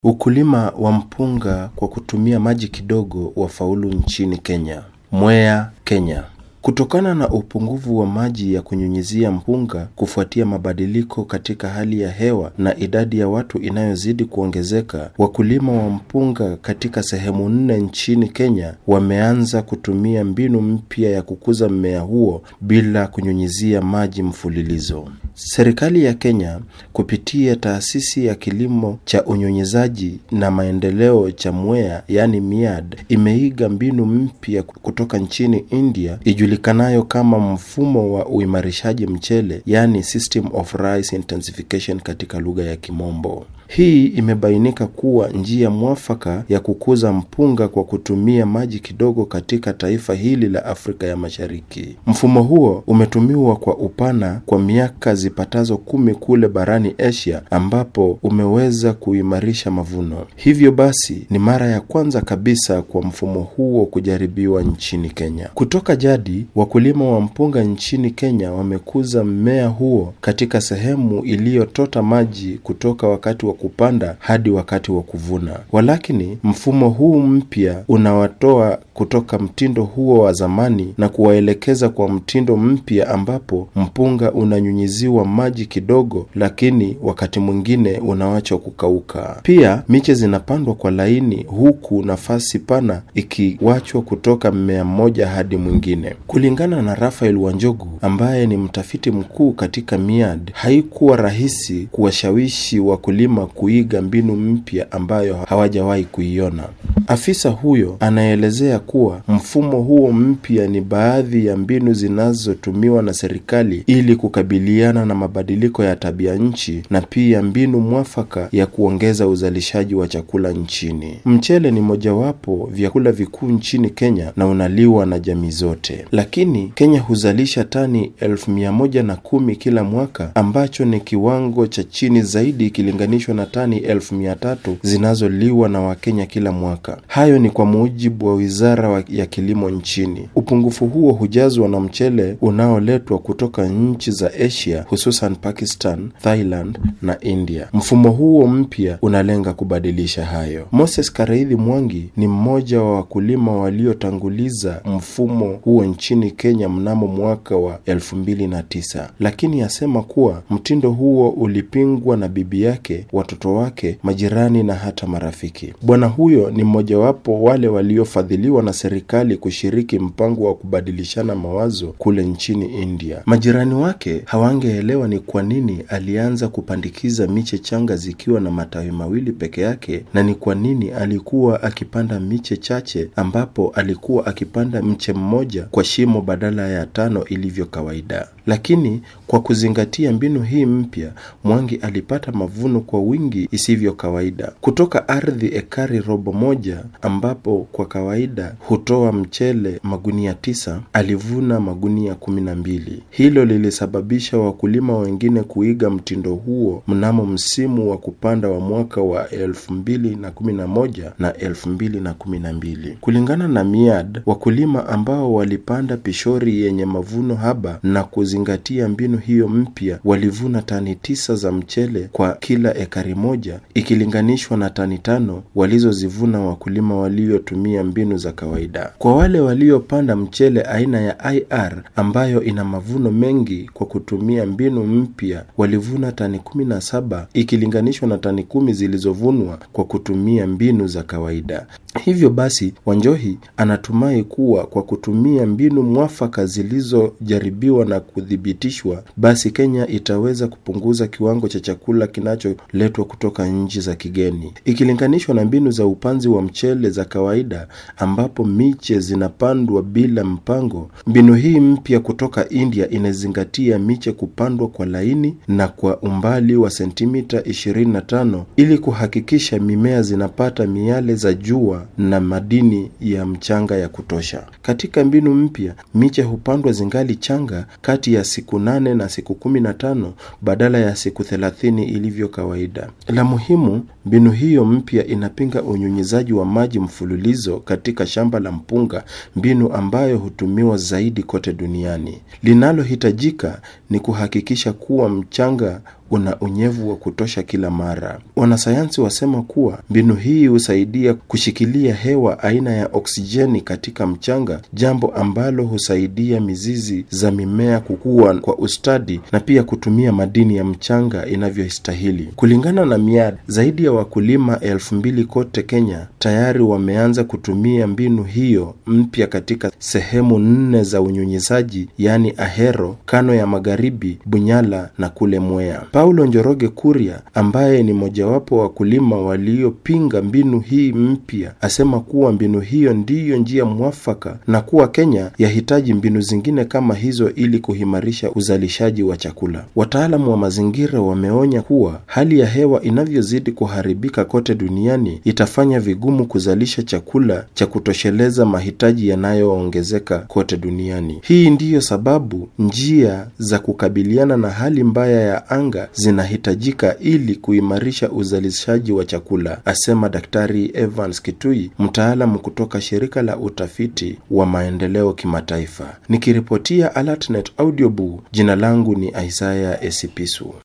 Ukulima wa mpunga kwa kutumia maji kidogo wafaulu nchini Kenya. Mwea, Kenya. Kutokana na upungufu wa maji ya kunyunyizia mpunga kufuatia mabadiliko katika hali ya hewa na idadi ya watu inayozidi kuongezeka, wakulima wa mpunga katika sehemu nne nchini Kenya wameanza kutumia mbinu mpya ya kukuza mmea huo bila kunyunyizia maji mfululizo. Serikali ya Kenya kupitia taasisi ya kilimo cha unyunyizaji na maendeleo cha Mwea, yani MIAD, imeiga mbinu mpya kutoka nchini India ijulikanayo kama mfumo wa uimarishaji mchele, yani System of Rice Intensification katika lugha ya Kimombo. Hii imebainika kuwa njia mwafaka ya kukuza mpunga kwa kutumia maji kidogo katika taifa hili la Afrika ya Mashariki. Mfumo huo umetumiwa kwa upana kwa miaka zipatazo kumi kule barani Asia, ambapo umeweza kuimarisha mavuno. Hivyo basi ni mara ya kwanza kabisa kwa mfumo huo kujaribiwa nchini Kenya. Kutoka jadi, wakulima wa mpunga nchini Kenya wamekuza mmea huo katika sehemu iliyotota maji kutoka wakati wa kupanda hadi wakati wa kuvuna. Walakini, mfumo huu mpya unawatoa kutoka mtindo huo wa zamani na kuwaelekeza kwa mtindo mpya ambapo mpunga unanyunyiziwa maji kidogo, lakini wakati mwingine unawachwa kukauka. Pia miche zinapandwa kwa laini, huku nafasi pana ikiwachwa kutoka mmea mmoja hadi mwingine. Kulingana na Rafael Wanjogu ambaye ni mtafiti mkuu katika MIAD, haikuwa rahisi kuwashawishi wakulima kuiga mbinu mpya ambayo hawajawahi kuiona. Afisa huyo anaelezea kuwa mfumo huo mpya ni baadhi ya mbinu zinazotumiwa na serikali ili kukabiliana na mabadiliko ya tabia nchi na pia mbinu mwafaka ya kuongeza uzalishaji wa chakula nchini. Mchele ni mojawapo vyakula vikuu nchini Kenya na unaliwa na jamii zote, lakini Kenya huzalisha tani elfu mia moja na kumi kila mwaka ambacho ni kiwango cha chini zaidi ikilinganishwa na tani elfu mia tatu zinazoliwa na Wakenya kila mwaka. Hayo ni kwa mujibu wa wizara ya kilimo nchini. Upungufu huo hujazwa na mchele unaoletwa kutoka nchi za Asia, hususan Pakistan, Thailand na India. Mfumo huo mpya unalenga kubadilisha hayo. Moses Kareithi Mwangi ni mmoja wa wakulima waliotanguliza mfumo huo nchini Kenya mnamo mwaka wa elfu mbili na tisa, lakini asema kuwa mtindo huo ulipingwa na bibi yake, watoto wake, majirani na hata marafiki. Bwana huyo ni mmojawapo wale waliofadhiliwa na serikali kushiriki mpango wa kubadilishana mawazo kule nchini India. Majirani wake hawangeelewa ni kwa nini alianza kupandikiza miche changa zikiwa na matawi mawili peke yake na ni kwa nini alikuwa akipanda miche chache ambapo alikuwa akipanda mche mmoja kwa shimo badala ya tano ilivyo kawaida. Lakini kwa kuzingatia mbinu hii mpya, Mwangi alipata mavuno kwa wingi isivyo kawaida. Kutoka ardhi ekari robo moja ambapo kwa kawaida hutoa mchele magunia tisa, alivuna magunia kumi na mbili. Hilo lilisababisha wakulima wengine kuiga mtindo huo mnamo msimu wa kupanda wa mwaka wa elfu mbili na kumi na moja na elfu mbili na kumi na mbili. Kulingana na MIAD, wakulima ambao walipanda pishori yenye mavuno haba na kuzingatia mbinu hiyo mpya walivuna tani tisa za mchele kwa kila ekari moja ikilinganishwa na tani tano walizozivuna wakulima waliotumia mbinu za kawaida. Kwa wale waliopanda mchele aina ya IR ambayo ina mavuno mengi kwa kutumia mbinu mpya walivuna tani kumi na saba ikilinganishwa na tani kumi zilizovunwa kwa kutumia mbinu za kawaida. Hivyo basi, Wanjohi anatumai kuwa kwa kutumia mbinu mwafaka zilizojaribiwa na kuthibitishwa, basi Kenya itaweza kupunguza kiwango cha chakula kinacholetwa kutoka nchi za kigeni ikilinganishwa na mbinu za upanzi wa mchele za kawaida ambapo miche zinapandwa bila mpango. Mbinu hii mpya kutoka India inazingatia miche kupandwa kwa laini na kwa umbali wa sentimita 25 ili kuhakikisha mimea zinapata miale za jua na madini ya mchanga ya kutosha. Katika mbinu mpya, miche hupandwa zingali changa kati ya siku nane na siku kumi na tano badala ya siku thelathini ilivyo kawaida. La muhimu Mbinu hiyo mpya inapinga unyunyizaji wa maji mfululizo katika shamba la mpunga, mbinu ambayo hutumiwa zaidi kote duniani. Linalohitajika ni kuhakikisha kuwa mchanga una unyevu wa kutosha kila mara. Wanasayansi wasema kuwa mbinu hii husaidia kushikilia hewa aina ya oksijeni katika mchanga, jambo ambalo husaidia mizizi za mimea kukua kwa ustadi na pia kutumia madini ya mchanga inavyostahili. Kulingana na MIAD, zaidi ya wakulima elfu mbili kote Kenya tayari wameanza kutumia mbinu hiyo mpya katika sehemu nne za unyunyizaji, yaani Ahero, Kano ya Magharibi, Bunyala na kule Mwea. Paulo Njoroge Kuria ambaye ni mojawapo wa wakulima waliopinga mbinu hii mpya asema kuwa mbinu hiyo ndiyo njia mwafaka na kuwa Kenya yahitaji mbinu zingine kama hizo ili kuhimarisha uzalishaji wa chakula. Wataalamu wa mazingira wameonya kuwa hali ya hewa inavyozidi kuharibika kote duniani itafanya vigumu kuzalisha chakula cha kutosheleza mahitaji yanayoongezeka kote duniani. Hii ndiyo sababu njia za kukabiliana na hali mbaya ya anga zinahitajika ili kuimarisha uzalishaji wa chakula, asema Daktari Evans Kitui, mtaalamu kutoka shirika la utafiti wa maendeleo kimataifa. Nikiripotia AlertNet Audiobook, jina langu ni Isaya Esipisu.